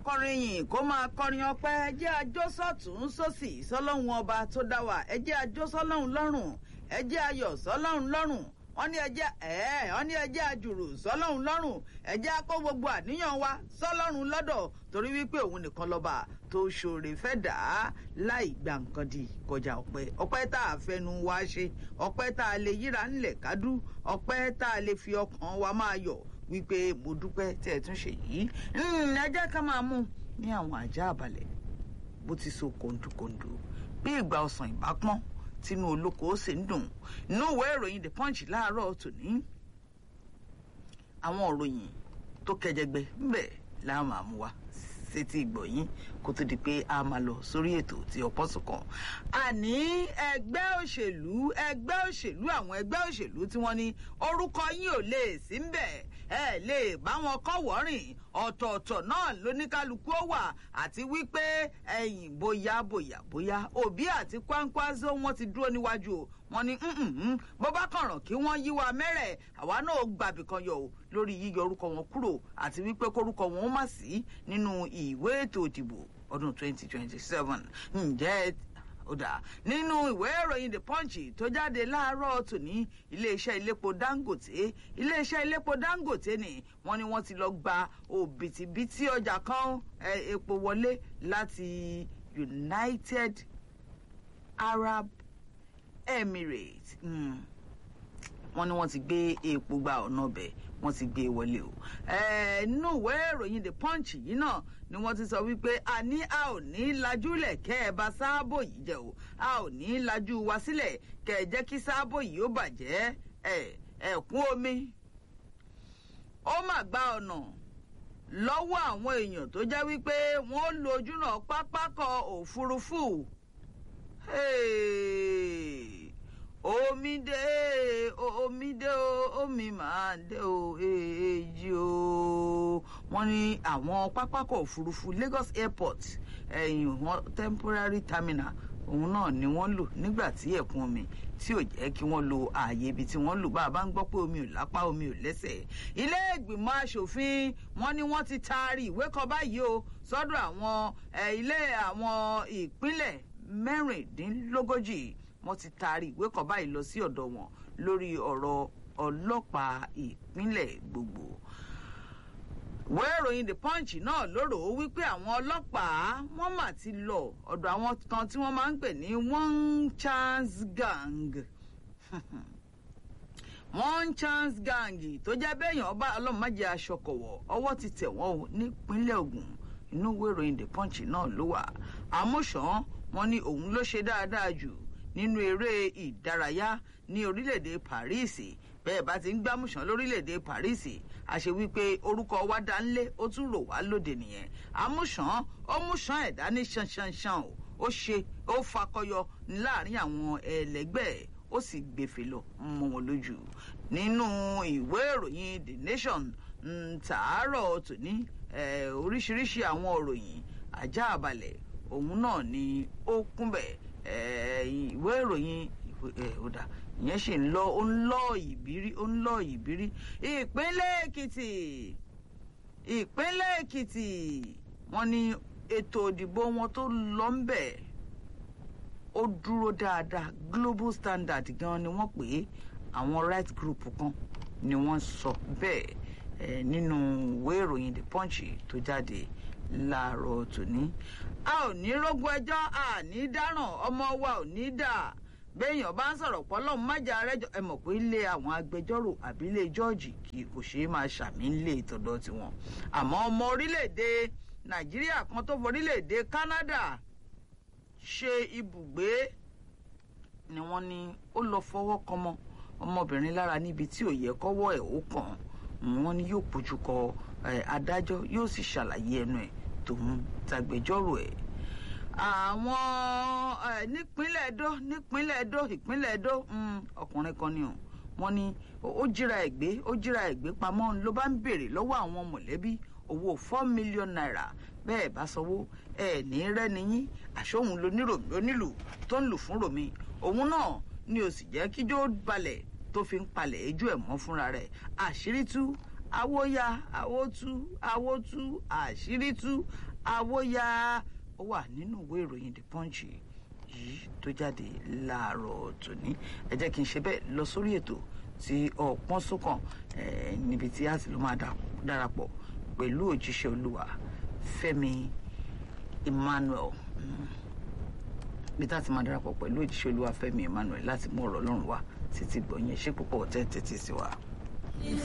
kọrin yìn kó máa kọrin ọpẹ́ ẹ jẹ́ ajó sọ́tún sósì sọ́lọ́hun ọba tó dá wa ẹ jẹ́ ajó sọ́lọ́hun lọ́rùn ẹ jẹ́ ayọ̀ sọ́lọ́hun lọ́rùn wọ́n ní ẹjẹ́ ẹ̀ẹ́ wọ́n ní ẹjẹ́ àjùrù sọ́lọ́hun lọ́rùn ẹjẹ́ akó gbogbo àníyàn wa sọ́lọ́run lọ́dọ̀ torí wípé òun nìkan lọ́ba tó ṣòro fẹ́ dà á láì gba nǹkan di kọjá ọpẹ́ ọpẹ́ tá a fẹnu wa ṣe ọpẹ́ tá a lè yíra ńlẹ̀ kádú ọpẹ́ tá a lè fi ọkàn wa máa yọ̀ wípé mo dúpẹ́ tẹ́ ẹ tún ṣe yìí ẹ jẹ́ ká máa mú ní àwọn àjà àbàlẹ̀ bó ti so kòńdùkòńdù bí ìgbà ọ̀sán ìbá pọ́n tínú olóko ó sì ń dùn inú ìwé ìròyìn the punch láàárọ̀ tòní àwọn òròyìn tó kẹjẹgbẹ ńbẹ láwọn máa mú wa sétí ìgbọ̀yìn kó tó di pé a máa lọ sórí ètò tí ọ̀pọ̀ sùn kan. àní ẹgbẹ́ òṣèlú ẹgbẹ́ òṣèlú àwọn ẹgbẹ́ òṣèlú tí wọ́n ní orúkọ yín ò lè sí ń bẹ̀ ẹ lè bá wọn kọ́ wọ́rìn ọ̀tọ̀ọ̀tọ̀ náà lóníkálukú ó wà àti wípé ẹ̀yìn bóyá bóyá bóyá òbí àti kwankwaso wọn ti dúró níwájú o wọn ní bó bá kànràn kí wọ́n yí wa mẹ́rẹ̀ àwa náà gbàbì kan yọ o lórí yíyọ orúkọ wọn kúrò àti wípé kórúkọ wọn ó má sí nínú ìwé ètò ìdìbò ọdún 2027 ǹjẹ́ ọ̀dà nínú ìwé ìròyìn the punch tó jáde láàárọ̀ tòní iléeṣẹ́ iléepo dangote iléeṣẹ́ iléepo dangote ni wọ́n ní wọ́n ti lọ gba òbítíbitì ọjà kan epo wọlé láti united arab emirates wọ́n ní wọ́n ti gbé epo gba ọ̀nà ọbẹ̀ wọ́n ti gbé e wọlé o. nínú ìwé ìròyìn the punch yìí náà ni wọ́n ti sọ wípé a ní a ò ní lajúlẹ̀ kẹ́ ẹ bá sáàbò yìí jẹ́ o a ò ní lajú wa sílẹ̀ kẹ́ ẹ jẹ́ kí sáàbò yìí ó bàjẹ́ ẹ̀kún omi. ó mà gba ọ̀nà lọ́wọ́ àwọn èèyàn tó jẹ́ wípé wọ́n lo ojúnà pápákọ̀ òfurufú. Hey omi dé omi dé o omi máa dé o èjì o wọ́n ní àwọn pápákọ̀ òfurufú Lagos airport ẹ̀yìn wọn temporary terminal òun náà ni wọ́n lò nígbà tí ẹ̀kún omi tí ò jẹ́ kí wọ́n lo ààyè ibi tí wọ́n lò bá a bá ń gbọ́ pé omi ò lápá omi ò lẹ́sẹ̀ ilé ìgbìmọ̀ asòfin wọ́n ní wọ́n ti taari ìwé kan báyìí o sọ́dọ̀ àwọn ilé àwọn ìpínlẹ̀ mẹ́rìndínlógójì wọ́n ti taari ìwé kan báyìí lọ sí ọ̀dọ̀ wọn lórí ọ̀rọ̀ ọlọ́pàá ìpínlẹ̀ gbogbo. ìwé ìròyìn the punch náà lóró wípé àwọn ọlọ́pàá wọ́n mà ti lọ ọ̀dọ̀ àwọn kan tí wọ́n máa ń pè ní one chance gang one chance gang tó jẹ́ bẹ́ẹ̀yàn ọba ọlọ́mọdé aṣọkọ̀wọ̀ ọwọ́ ti tẹ̀ wọ́n o nípínlẹ̀ Ògùn inú ìwé ìròyìn the punch náà ló wà àmúṣàn wọn ní òun ló ṣe dáadáa jù nínú eré ìdárayá ní orílẹ̀-èdè Paris bẹ́ẹ̀ bá ti ń gbámúṣán lórílẹ̀-èdè Paris àṣẹ wípé orúkọ wa dá ńlé ó tún rò wá lóde nìyẹn àmúṣán ó múṣán ẹ̀dá ní ṣanṣanṣan o ó ṣe ó fakọyọ láàrin àwọn ẹlẹgbẹ́ ó sì gbèfè lọ mọ́ wọn lójú nínú ìwé ìròyìn The Nation tàárọ̀ tòní oríṣiríṣi àwọn òròyìn ajá àbálẹ̀ òun náà ni ó kúnbẹ̀ ìwé ìròyìn ọ̀dà ìyẹn ṣì ń lọ ó ń lọ ìbírí ó ń lọ ìbírí ìpínlẹ̀ èkìtì ìpínlẹ̀ èkìtì wọ́n ní ètò òdìbò wọn tó lọ ń bẹ̀ ó dúró dáadáa global standard gan ni wọ́n pè é àwọn right group kan ni wọ́n sọ bẹ́ẹ̀ nínú ìwé ìròyìn the punch tó jáde láàárọ̀ tòní a ò ní rógun ẹjọ́ a ní dáràn ọmọ wa ò ní dà béèyàn bá ń sọ̀rọ̀ pọ́lọ́ májà rẹ́jọ ẹ mọ̀ pé ilé àwọn agbẹjọ́rò àbí ilé jọ́ọ̀jì kì kò ṣeé máa ṣàmì ńlé ìtọ́dọ̀ tiwọn àmọ́ ọmọ orílẹ̀-èdè nàìjíríà kan tó forílẹ̀-èdè Canada ṣe ibùgbé ni wọ́n ní ó lọ fọwọ́ kọmọ ọmọbìnrin lára níbi tí ò yẹ kọ́wọ́ ẹ̀ ó kàn wọ́n ní yóò pójú kọ adájọ́ yóò sì ṣàlàyé ẹnu ẹ̀ tòun tàgbẹjọ́rò ẹ̀ àwọn nípínlẹ̀ Ẹdó nípínlẹ̀ Ẹdó ìpínlẹ̀ Ẹdó ọkùnrin kan ni o wọ́n ní ó jíra ẹ̀ gbé ó jíra ẹ̀ gbé pamọ́ ló bá ń béèrè lọ́wọ́ àwọn mọ̀lẹ́bí owó four million naira bẹ́ẹ̀ bá sanwó ẹ̀ ní rẹ́ni yín àṣọhun lónílù tó ń lù fún ròmí òun náà ni ó sì jẹ́ kíjó balẹ̀ tó fi ń palẹ̀ ẹjọ́ ẹ̀ mọ́ fúnra rẹ̀ àṣírí tú àwòyá àwòtú àwòtú àṣírí tú àwòyá ó wà nínú ìwé ìròyìn the punch yìí tó jáde láàárọ̀ tòní ẹ jẹ́ kí n ṣe bẹ́ẹ̀ lọ sórí ètò tí ọ̀pọ̀n sókàn níbi tí a sì ló máa darapọ̀ pẹ̀lú òjíṣẹ́ olúwa fẹ́mi emmanuel bí tá a ti máa darapọ̀ pẹ̀lú òjíṣẹ́ olúwa fẹ́mi emmanuel láti mú ọ̀rọ̀ ọlọ́run wá títí gbọ̀nyẹn ṣé púpọ̀ tẹ́ tẹ́tí sí wa.